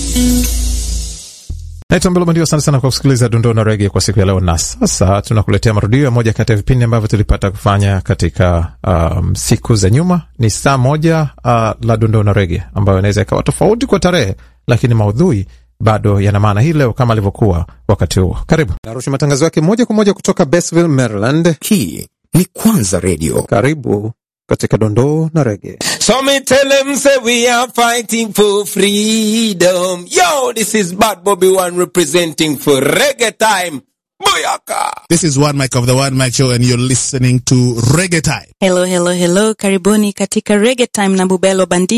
Naitwa Mbelo Mandio, asante sana kwa kusikiliza dondoo na rege kwa siku ya leo, na sasa tunakuletea marudio ya moja kati ya vipindi ambavyo tulipata kufanya katika um, siku za nyuma. Ni saa moja uh, la dondoo na rege ambayo inaweza ikawa tofauti kwa tarehe, lakini maudhui bado yana maana hii leo kama alivyokuwa wakati huo. Karibu narusha matangazo yake moja kwa moja kutoka Basville, Maryland. Hii ni Kwanza Radio. Karibu katika dondoo na rege. So me tell them say we are fighting for freedom. Yo, this is Bad Bobby One representing for reggae time. Booyaka! This is one mic of the one mic show and you're listening to Reggae Time. Hello, hello, hello. Karibuni katika Reggae Time na Bubelo Bandi